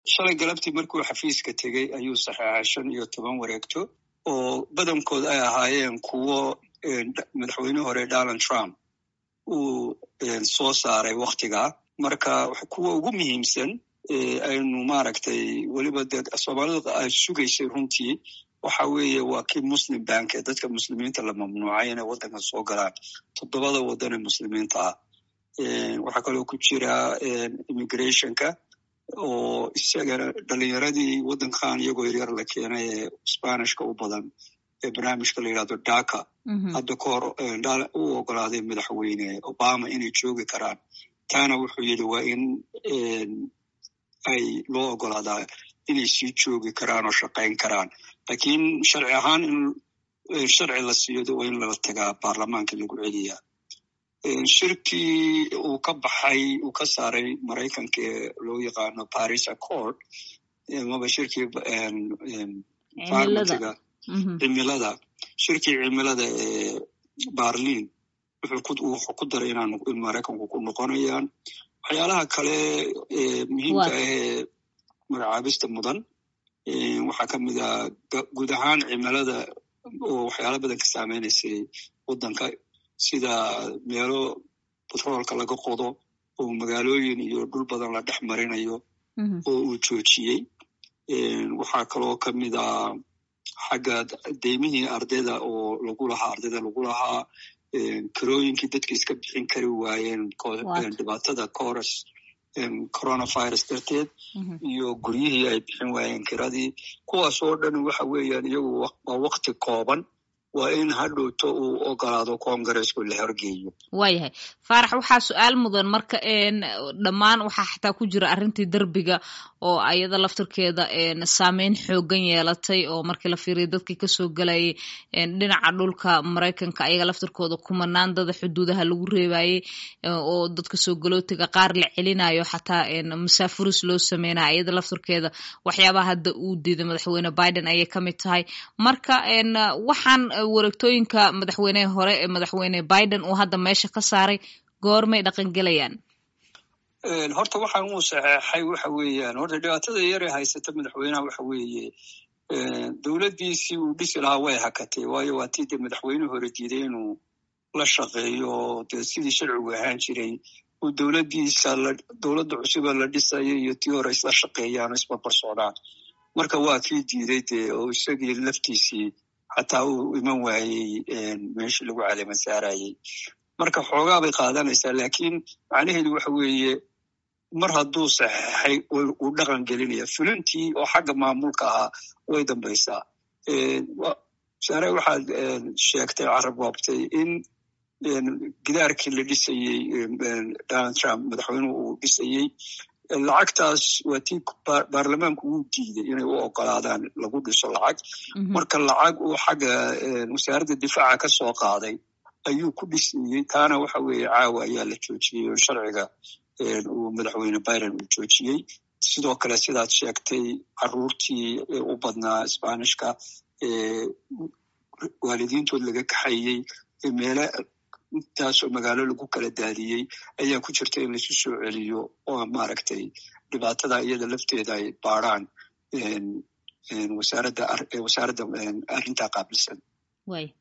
shalay galabtii markuu xafiiska tegey ayuu saxeexay shan iyo toban wareegto oo badankood ay ahaayeen kuwo madaxweyne hore donald trump uu soo saaray waktigaa marka kuwa ugu muhiimsan aynu maaragtay weliba dee soomaalidu ay sugaysay runtii waxa weeye waa kii muslim bank ee dadka muslimiinta la mamnuucay inay waddankan soo galaan toddobada waddan ee muslimiinta ah waxaa kaloo ku jira immigrationka oo isagana dhalinyaradii waddankan iyagoo yaryar la keenay ee spanishka u badan ee barnaamijka la yidhahdo daka hadda ka hor u ogolaaday madaxweyne obama inay joogi karaan taana wuxuu yidhi waa in ay loo ogolaadaa inay sii joogi karaan oo shaqayn karaan lakiin sharci ahaan in sharci la siiyo waa in lala tagaa baarlamaanka lagu celiyaa shirkii uu ka baxay uu ka saaray maraykanka ee loo yaqaano paris accord maba shirkii farmatiga cimilada shirkii cimilada ee barlin wuxuu ku daray inaan in maraykanku ku noqonayaan waxyaalaha kale muhiimka ahee magacaabista mudan waxaa ka mid ah guud ahaan cimilada oo waxyaala badan ka saameynaysay waddanka sida meelo batroolka laga qodo oo magaalooyin iyo dhul badan la dhex marinayo oo uu joojiyey waxaa kaloo ka mid ah xagga deymihii ardayda oo lagu lahaa ardayda lagu lahaa karooyinkii dadka iska bixin kari waayeen dhibaatada coros coronavirus darteed iyo guryihii ay bixin waayeen kiradii kuwaas oo dhan waxa weeyaan iyagu waa wakti kooban waa in hadhowto uu ogolaado congaresku la horgeeyo waayahay faarax waxaa su-aal mudan marka dhammaan waxaa xataa ku jira arrintii derbiga oo ayada laftirkeeda saameyn xoogan yeelatay oo markii la fiiriya dadkii kasoo gelayay dhinaca dhulka maraykanka ayaga laftirkooda kumanaan dada xuduudaha lagu reebayey oo dadka soo galootiga qaar la celinayo xataa masaafuris loo sameynaya ayada laftirkeeda waxyaabaha hadda uu diiday madaxweyne biden ayay kamid tahay marka waxaan wareegtooyinka madaxweyneha hore ee madaxweyne biden uu hadda meesha ka saaray goormay dhaqangelayaan horta waxaan uu saxeexay waxa weeyaan horta dhibaatada yare haysata madaxweynaha waxa weeye dowladdiisii uu dhisi lahaa way hakatay waayo waa tii dee madaxweyne hore diiday inuu la shaqeeyo dee sidii sharcigu ahaan jiray uu dowladdiisa dowladda cusuba la dhisayo iyo tii hore isla shaqeeyaan oo isbarbar socdaan marka waa kii diiday dee oo isagii laftiisii xataa uu iman waayey meeshii lagu caleema saarayey marka xoogaa bay qaadanaysaa laakiin macnaheedu waxa weeye mar hadduu saxeexay uu dhaqan gelinaya fulintii oo xagga maamulka ahaa way dambaysaa saare waxaad sheegtay carab waabtay in gidaarkii la dhisayey donald trump madaxweynuhu uu dhisayey lacagtaas waa tii baarlamaanku uu diiday inay u ogolaadaan lagu dhiso lacag marka lacag uu xagga wasaaradda difaaca ka soo qaaday ayuu ku dhisayey taana waxa weeye caawa ayaa la joojiyey oo sharciga uu madaxweyne biden uu joojiyey sidoo kale sidaad sheegtay caruurtii u badnaa sbanishka waalidiintood laga kaxayey meele intaasoo magaalo lagu kala daadiyey ayaa ku jirta in laisu soo celiyo oo maaragtay dhibaatada iyada lafteeda ay baaraan wasaaradda wasaaradda arrintaa qaabilsan